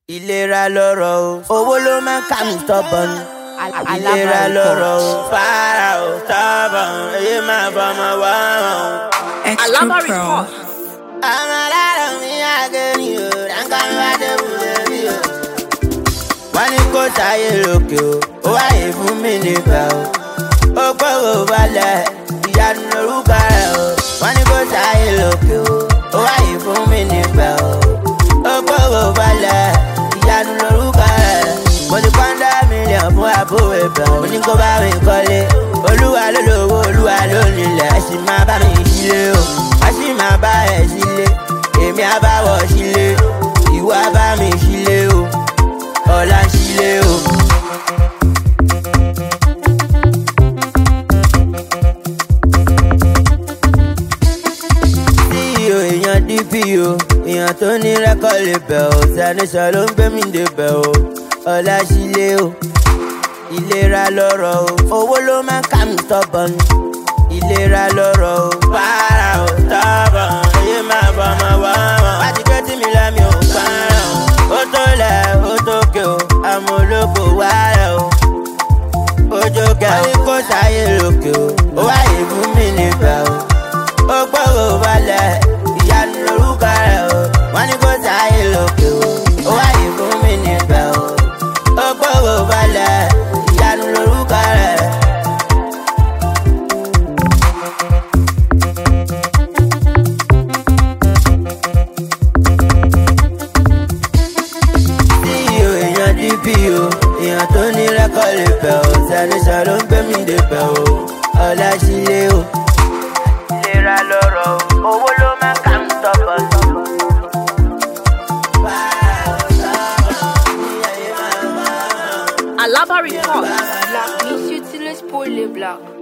ìlera lọ́rọ̀ o owó ló máa ń kà mí tọ́bọ̀n ìlera lọ́rọ̀ o fara o tọ́bọ̀n èyí máa bọ́mọ wá o. Extra Alaba Pro. report. àwọn aláàrọ̀ mi àgẹ́rì o ránkà mi wá dé wù lórí o. wọ́n ní kó sáyé lókè o ó wáyé fún mi níbẹ̀ o. ó gbọ́rọ̀ balẹ̀ ìyanu lórúkọ rẹ̀ o. wọ́n ní kó sáyé lókè o ó wáyé fún mi níbẹ̀ o. ó gbọ́rọ̀ balẹ̀ ìyanu lórúkọ rẹ̀. mo ti pọ́ńdà mílíọ̀nù fún àbúrò ìbẹ̀ mo ní kó bá mi kọ́lé. olúwa ló lówó olúwa ló nílẹ̀ ẹ sì máa bá mi sílé o. a sì máa bá ẹ sílé èmi á bá wọ̀ sílé ìwọ á bá mi sílé o ọ̀la sílé o. ceo èèyàn dpo èèyàn tó ní rẹ́kọ̀d lè bẹ̀ ọ́ sanisọ ló ń gbé mi dé bẹ̀ ọ́ ọ̀la sílé o. ìlera lọ́rọ̀ o owó ló máa ń kà mí tọ́bọ̀n ìlera lọ́rọ̀ o para o tọ́bọ̀n èyí máa bọ̀ ọmọ wá wọn. wá ti gbé tí mi lẹ́mi ò parun ó tó lẹ̀ ó tó ké o àmọ́ olóko wá rẹ̀ o ojú kẹ ó ní kó sáyé lókè o ó wáyé fún mi níbẹ̀ o ó gbọ́rọ̀ balẹ̀ ìyanu lórúkọ rẹ̀ o wọ́n ní kó sáyé lókè o ó wáyé fún mi níbẹ̀ o ó gbọ́rọ̀ balẹ̀ ìyanu lórúkọ rẹ̀. ceo èèyàn dpo èèyàn tó ní rẹ́kọ̀d lè bẹ̀ ọ́ sanisọ ló ń gbé mi dé bẹ̀ ọ́ ọ̀la sílé o. ìlera lọ́rọ̀ o owó ló máa ń kà ń tọ́pọ̀ Alaba report. Black, Miss Utilise pour les blacks.